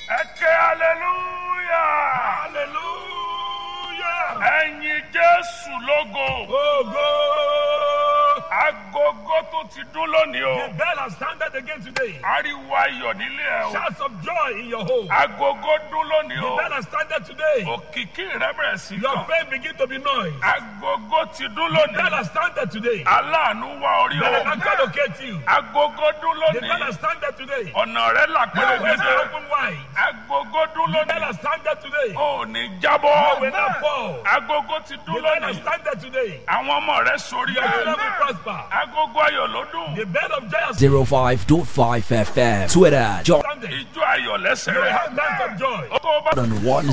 ẹ ké hallelujah Hallelujah. ẹ̀yin jésù lógo Ogo. agogo tó ti dún lónìí The o bell has sounded again today. ariwo ayọ̀ nílé ẹ o Shouts of joy in your home. agogo dún lónìí The o bell has sounded today. òkìkí rẹ bẹ̀rẹ̀ sí Your kàn faith begin to be noise. agogo ti dún The bell lónìí has sounded today. aláàánú wá orí Bell o has not locate you. agogo dún The bell lónìí has sounded today. ọ̀nà rẹ là Your ways are pẹ̀lẹ́gẹ́dẹ́ open wide. agogo dún The bell lónìí has sounded today. ò ní You will jábọ́ not fall. agogo ti The dún bell has lónìí sounded today. àwọn ọmọ rẹ sórí Your children ẹ will prosper. agogo ayọ̀ ló dún The bell of joy has 05.5 FM. Twitter, John sounded. ijó ayọ̀ lẹ́sẹ̀ You will rẹ have dance of joy. tó o bá on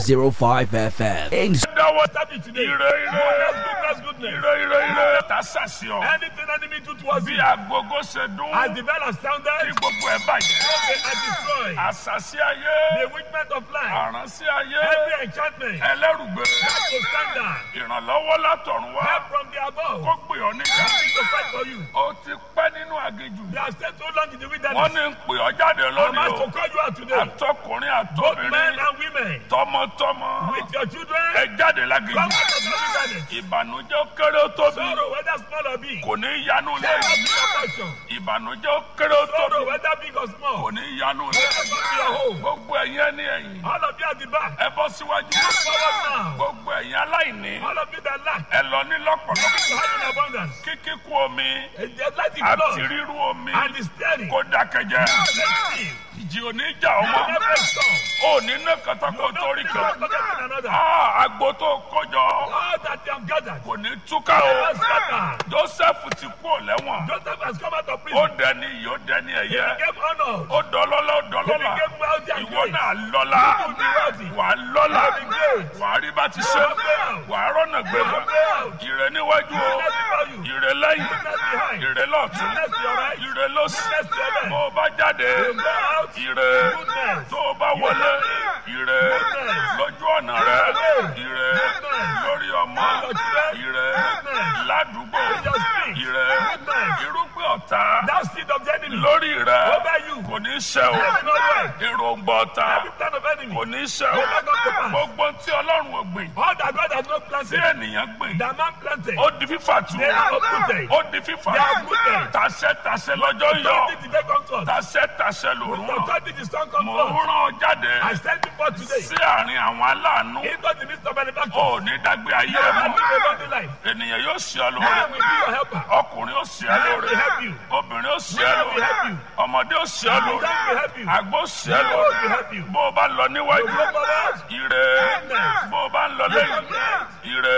105 FM. Inst- dáwọ́ Start it today. ire ire Goodness, goodness, goodness. ire ire ire ta sàṣì ọ Anything enemy do towards bí you, agogo ṣe dún as the bell has kí sounded, gbogbo ẹ bàjẹ́ they are destroyed. àṣàṣì ayé The witchment of life, àránṣẹ́ ayé every enchantment, ẹlẹ́rùgbé has to stand down. ìrànlọ́wọ́ látọ̀run wá Help from the above. kó pè ọ́ níjà Nothing to fight for you. ó ti pẹ́ nínú aginjù They have stayed so long in the wọ́n wilderness. ní ń pè ọ́ jáde I'm lónìí asked o to call you out today. àtọkùnrin Both men àtobìnrin and women, tọmọtọmọ with your children, ẹ jáde come láginjù out of the wilderness. ìbànújẹ́ ó kéré ó tóbi Sorrow, whether small or big, kò ní yanu shall not lẹ́yìn be your portion. ìbànújẹ́ ó kéré ó Sorrow, tóbi whether big or kò small, ní yanu shall lẹ́yìn not be your home. gbogbo ẹ̀yin ẹni ẹ̀yìn All of you at the back, ẹ bọ́ síwájú forward now. gbogbo ẹ̀yin aláìní All of you that lack, ẹ lọ ní lọ́pọ̀lọpọ̀ you have in abundance. kíkíkú omi And the light is àti blood rírú omi and the steady. kó dákẹ́jẹ́ Let's see. ìjì oníjà ọmọ Never stop. ò ní ná kàtàkó torí Nobody kan can forget one another. Ah, agbo tó kójọ All that they have gathered, kò ní túká o never scatter. joseph ti kú ò lẹ́wọ̀n Joseph has come out of ó prison. dẹni yìí ó dẹni He ẹ̀yẹ became honored. ó dọlọ́lá ó He dọlọ́lá became wealthy and ìwọ great. náà lọ́lá You will be wealthy. wà á lọ́lá You will be great. wà á rí bá ti ṣe You will be wà á rọ́nà gbẹ̀gbẹ̀ You will be ìrẹ níwájú o Goodness before you. ìrẹ lẹ́yìn Goodness behind. ìrẹ lọ́tún Goodness to your right. ìrẹ lọ́sì Goodness to your left. bó o bá jáde You go out. ìrẹ Goodness. tó o bá wọlé ìrẹ Goodness. lójú ọ̀nà rẹ ìrẹ Goodness. lórí ọmọ Your children. ìrẹ Goodness. ládùúgbò In your street. ìrẹ Goodness. irúgbìn ọ̀tá That seed of the enemy lórí rẹ over you. kò ní ṣe o Let it not work. èròǹgbà ọ̀tá Every plan of enemy. kò ní ṣe o Will not come to pass. gbogbo tí ọlọ́run ò gbìn All that God has not tí planted, ènìyàn gbìn that man planted, ó di fífà tù they are uprooted. ó di fífà They are tù uprooted. tàṣẹ tàṣẹ lọ́jọ́ yọ Authority did not come to us. tàṣẹ tàṣẹ lòrùn The ràn authority the sun come mò ń forth. rán ọ jáde I send you forth today sí àárín àwọn aláàánú into the midst of manufacturing. ó ní dágbé ayé ẹ I mọ́ live a godly life. ènìyàn yóò ṣe ọ Man lóore will be your helper. ọkùnrin ó ṣe ọ Man lóore will help you. obìnrin ó ṣe ọ Man will help lóore you. ọmọdé ó ṣe ọ Man lóore will help you. àgbo ṣe ọ Man will lóore help you. bó o bá lọ níwájú You go forward. ire bó o bá ń lọ lẹ́yìn ire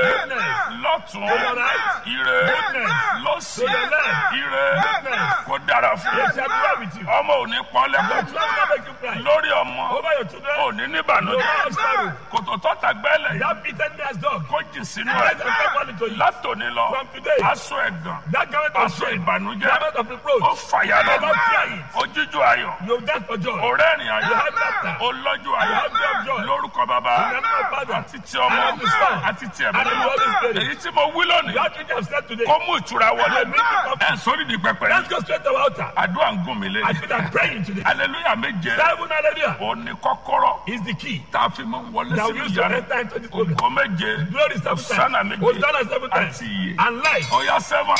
lọ́tún ire lọ́sì ire kó dára fún Yes, ẹ I will with you. ọmọ ò ní pọ́n Your lẹ́kọ̀ọ́ children will not make you cry. lórí ọmọ Over your children, ò ní you will níbànújẹ́ not have sorrow. kòtò tọ́ta gbẹ́lẹ̀ That bitterness dog. kó jì sínú Let ẹ̀ them come on into you. látòní lọ From today, aṣọ ẹ̀gàn that garment of aṣọ shame, ìbànújẹ́ garment of ó reproach, fàyà you lọ́nà not fear it. ojújú ayọ̀ You dance for joy. ọ̀rẹ́rìn You ayọ̀ have laughter. olọ́jú You ayọ̀ have joy of joy. lórúkọ bàbá In the name of Father, àti ti ọmọ and of the Son, àti ti ẹ̀mí and of the Holy Spirit. èyí tí mo wí lónìí That which I have said today. kó mú ìtura wọlé I make it up. ẹ̀ sórí di pẹpẹ Let's go straight to our altar. àdúrà ń gún mi lé I feel like praying today. aleluya méje Seven hallelujah òní kọ́kọ́rọ́ is the key. tá a fi mọ wọlé Now sí we use to ìyanu enter into this program. ògo méje Glory seven Hosanna times. méje Hosanna seven times. àti iye And life. ọ̀yà sẹ́wọ̀n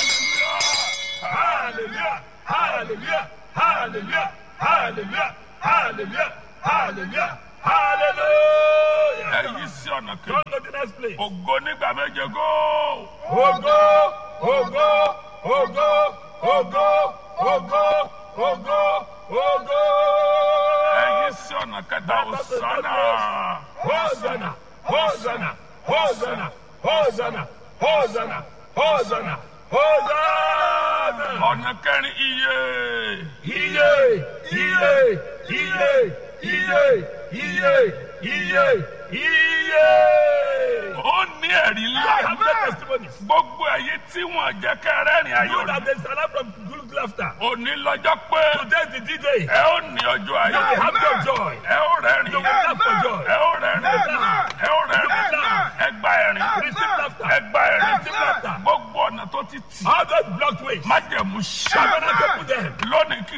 aleluya. Hallelujah. Hallelujah. Hallelujah. Hallelujah. Hallelujah. Hallelujah. Hallelujah. èyí sí ọ̀nà kejì Come to the next place. ògo nígbà méje góò. Ogo, ogo, ogo, ogo, ogo, ogo, ogo. ẹ̀yin sí ọ̀nà kẹta òsánà Hosanna, Hosanna, Hosanna, Hosanna, Hosanna, Hosanna, Hosanna. ọ̀nà kẹrin iye Iye, iye, iye, iye, iye, iye, iye. ó ní ẹ̀rí I ńlá have no testimonies. gbogbo ẹ̀yin tí wọ́n jẹ́ kẹrẹ́rìn You ayọ̀ that there's alarm from good laughter. òní lọ́jọ́ pé Today is the D-Day. ẹ ó ní ọjọ́ You ayọ̀ will have your joy. ẹ ó rẹ́rìn You will laugh for joy. ẹ ó rẹ́rìn ẹ ó rẹ́rìn ẹ gba ẹ̀rín Receive laughter. ẹ gba ẹ̀rín Receive laughter. gbogbo ọ̀nà tó ti tì All those blocked ways. májẹ̀mú ṣá I'm gonna to put them. lónìí kì í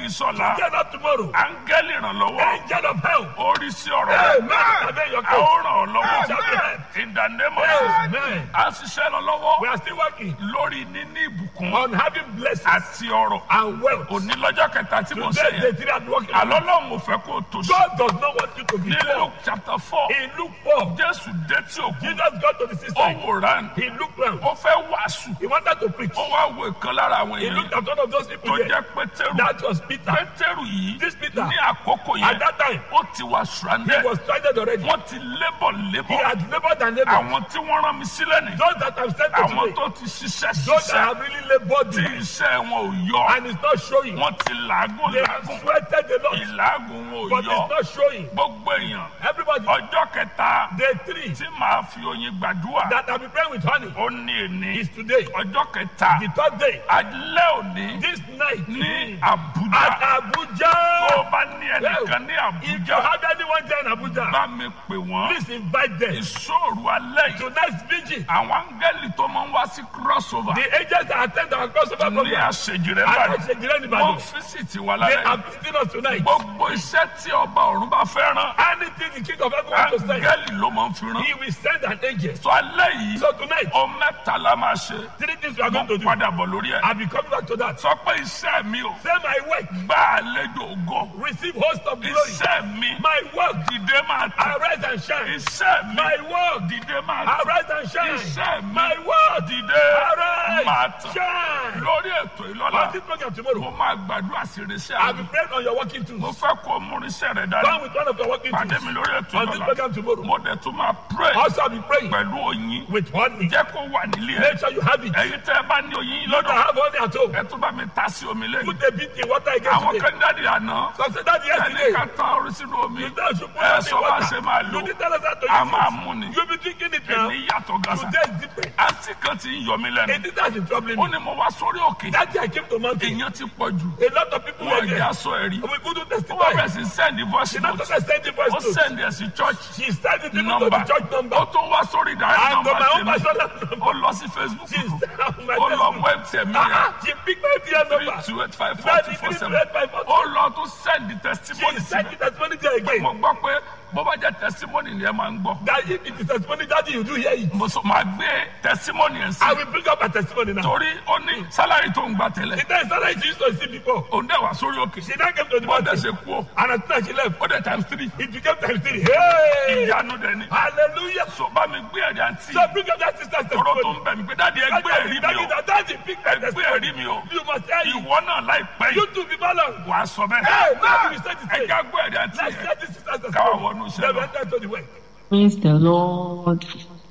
sọ̀la Get up tomorrow. áńgẹ́lì ìrànlọ́wọ́ Angel of help. orí sí ọ̀rọ̀ rẹ̀ Amen. Amen. Your a ó case. ràn ọ́ lọ́wọ́ Shall be helped. in the name of Jesus Amen. a ń ṣiṣẹ́ lọ lọ́wọ́ We are still working lórí níní ìbùkún on having blessings àti ọrọ̀ and wealth. òní lọ́jọ́ kẹta tí mo ṣe Today, yẹn the three are working. on àlọ́ it. lọ́hùn ò fẹ́ kó o tó sí God does not want you to be ní poor. Luke chapter four He looked poor. Jésù dé tí òkú Jesus got to the ó system. wòran He looked round. ó fẹ́ wàásù He wanted to preach. ó wá wo ìkan lára àwọn He looked èèyàn at one of those tó people there. jẹ́ pétérù That was Peter. pétérù yìí This Peter. ní àkókò At yẹn that time, ó ti wà he stranded was stranded already. wọ́n ti lébọ̀ He lébọ̀ had labored and labored. àwọn tí wọ́n rán mi sílẹ̀ ní Those that have sent to àwọn today, tó ti ṣiṣẹ́ those that ṣiṣẹ́ have really labored tí iṣẹ́ wọn ò yọ and it's not showing. wọ́n ti làágùn They have làágùn sweated a lot, ìlàágùn wọn ò but yọ it's not showing. gbogbo èèyàn Everybody, ọjọ́ kẹta day three tí màá fi oyin gbàdúrà that have been praying with honey ó ní èní is today. ọjọ́ kẹta The third day, alẹ́ òní this night ní at Àbújá tó Abuja. o bá ní ẹnìkan ní If you Àbújá have anyone there in Abuja, bá mi pè wọ́n please invite them. ìṣòro alẹ́ yìí Tonight's vigil, àwọn áńgẹ́lì tó máa ń wá sí crossover the agents that attend our crossover ní program, àṣejì rẹ̀ and báyìí Ashejire wọ́n Nìbàdàn, físìtì wà they lálẹ́ are yìí visiting us tonight. gbogbo iṣẹ́ tí ọba ọ̀run bá fẹ́ rán Anything the king of heaven wants to say, áńgẹ́lì ló máa ń fi rán he will send an angel. sọ alẹ́ yìí So tonight, ọ mẹ́ta la máa ṣe three things we are mo going to do. padà bọ̀ lórí ẹ̀ I'll be coming back to that. sọ pé iṣẹ́ mi ò Say my work, gbá àlejò ògo receive host of glory. iṣẹ́ mi My work, dìde máa tẹ̀ arise and shine. iṣẹ́ mi My work, dìde máa tẹ̀ arise and shine. iṣẹ́ mi My work, dìde máa arise, tẹ̀ shine. lórí ètò ìlọ́la On this program tomorrow, mo máa gbàdúrà sí irinṣẹ́ I'll àmì be praying on your working mo tools. fẹ́ kó o mú irinṣẹ́ rẹ̀ dání Come with one of your working pàdé tools. mi lórí ètò On this ìlọ́la program tomorrow. mo dẹ̀ tún máa pray Also, I'll be praying pẹ̀lú oyin with honey. jẹ́ kó wà nílé ẹ̀ Make sure you have it. ẹ̀yin tẹ́ ẹ bá ní oyin You don't lọ́dọ̀ have honey at home. ẹ tún bá mi ta sí omi lẹ́nu Put a bit in water again àwọn today. kan jáde àná So say that ẹni yesterday. ká tán orí sínú omi You don't should put ẹ honey sọ in bá water. ṣe máa lò You didn't tell us how to a use máa it. mú ni You'll be drinking it now. èmi yàtọ̀ gàṣà Today is different. àǹtí kan ti ń yọ mí lẹ́nu It is that is troubling ó me. ní mo wá sórí òkè That day I came to mountain. èèyàn ti pọ̀ jù A lot of people were wọ́n there. ìjà sọ ẹ̀rí We couldn't ó wá testify. bẹ̀rẹ̀ sí send voice She not note just send the voice ó note. send ẹ̀ sí church She sent it even to number the church number. ó tún wá sórí ìdarí And to number my own tèmi personal ó number. lọ sí Facebook She sent on my ó lọ Facebook. web tẹ̀mí Ah, yẹn ah, She picked my dear three number. two eight five four two four seven ó lọ tún send the testimony She sí sent mi the testimony there again. mo gbọ́ pé bó bá jẹ́ testimony ni ẹ máa ń gbọ́ That if it is testimony that you do hear it. mo sọ máa gbé testimony ẹ̀ sí I will bring up a testimony now. torí ó ní sálárì tó ń gbà tẹ́lẹ̀ The time started she used to see before. òun dẹ̀ wá sórí òkè She now came to the bó dẹ̀ mountain. ṣe kú ó And as soon as she left, ó dẹ̀ times three it became times three. Hey! ìyanu dẹ̀ ni Hallelujah. so bá mi gbé ẹ̀rí àǹtí So bring up that sister's tọrọ tó testimony. ń bẹ̀ mí pé dáàdi ẹ gbé ẹ̀rí mi o That daddy picked my ẹ gbé testimony. ẹ̀rí mi o You must hear it. ìwọ náà láìpẹ́ You yìí too be balanced. wàá sọ Hey, bẹ́ẹ̀ now you said it. ẹ já gbé ẹ̀rí àǹtí Let's yẹn set this sister's káwá testimony. wọnú iṣẹ́ Then we lọ. enter to the work. Praise the Lord.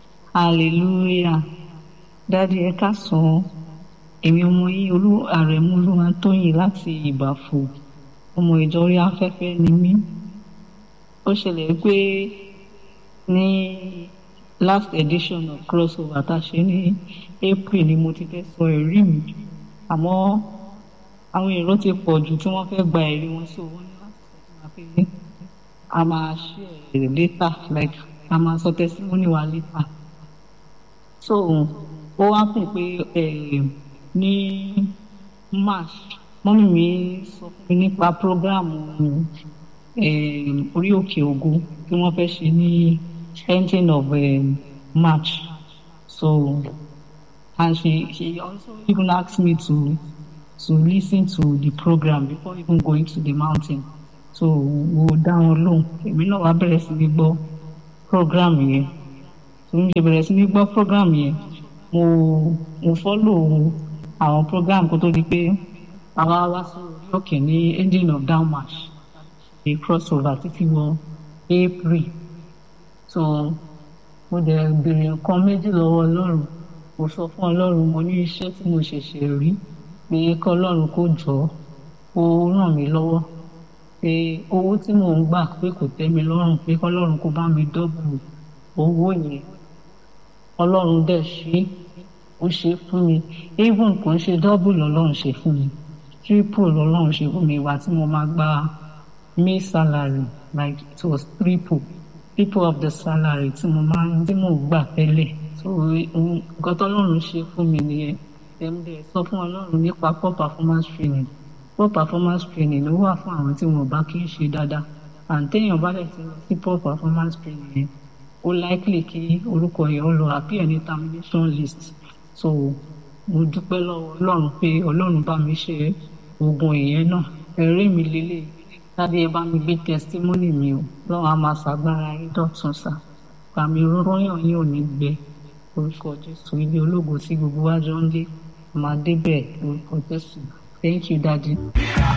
Hallelujah. Dádì ẹ káàsán. Èmi ọmọ yín olú àrẹ̀mú Olúwatóyìn láti Ìbàfò. Ọmọ ìjọ orí afẹ́fẹ́ ni mí. Ó ṣẹlẹ̀ pé ní last edition of crossover tá a ṣe ní April ni mo ti fẹ́ sọ ẹ̀rí mi. Àmọ́ àwọn èrò ti pọ̀ jù tí wọ́n fẹ́ gba ẹ̀rí wọn sí owó ní láti sọ fún wa pé a máa share later like a máa sọ testimony wa later so ó wá fún pé eh, ní march mọ́mí mi sọ fún mi nípa program eh, orí òkè ògo tí wọ́n fẹ́ ṣe ní ending of eh, march so and she she also even asked me to to listen to the program before even going to the mountain so mo dá wọn lóhùn èmi náà wá bẹ̀rẹ̀ sí ní gbọ́ program yẹn so mo ṣe bẹ̀rẹ̀ sí ní gbọ́ program yẹn mo mo follow àwọn program kó tó di pé àwa wá sí orí òkè ní ending of down march ṣe crossover títí wọ april so mo dẹ̀ béèrè nǹkan méjì lọ́wọ́ ọlọ́run mo sọ fún ọlọ́run mo ní iṣẹ́ tí mo ṣẹ̀ṣẹ̀ rí pé kọ́ ọlọ́run kó jọ ó ràn mí lọ́wọ́ pé owó tí mò ń gbà pé kò tẹ́ mi lọ́rùn pé kọ́lọ́run kó bá mi dọ́bù owó yẹn ọlọ́run dẹ̀ ṣe ó ṣe fún mi even kò ń ṣe dọ́bù lọ́lọ́run ṣe fún mi triple lọ́lọ́run ṣe fún mi ìwà tí mo máa gba may salary like it was triple triple of the salary tí mo máa ń tí mò ń gbà tẹ́lẹ̀ so nǹkan tọ́lọ́run ṣe fún mi nìyẹn ẹ̀ ń bẹ̀ sọ fún ọlọ́run nípa poor performance training poor performance training ló wà fún àwọn tí wọn bá kí ń ṣe dáadáa and téèyàn bá dẹ̀ ti lọ sí poor performance training yẹn ó likely kí orúkọ yẹn ó lọ appear ní termination list so mo dúpẹ́ lọ́wọ́ ọlọ́run pé ọlọ́run bá mi ṣe oògùn ìyẹn náà ẹ̀rí mi lélẹ̀ láti ẹ bá mi gbé testimony mi o lọ́wọ́ a máa ṣàgbára yín dọ̀tun sá pàmì rọ́yàn yín ò ní gbẹ orúkọ jésù ilé ológo tí gbogbo wa jọ ń dé máa débẹ̀ orúkọ jésù thank you daddy.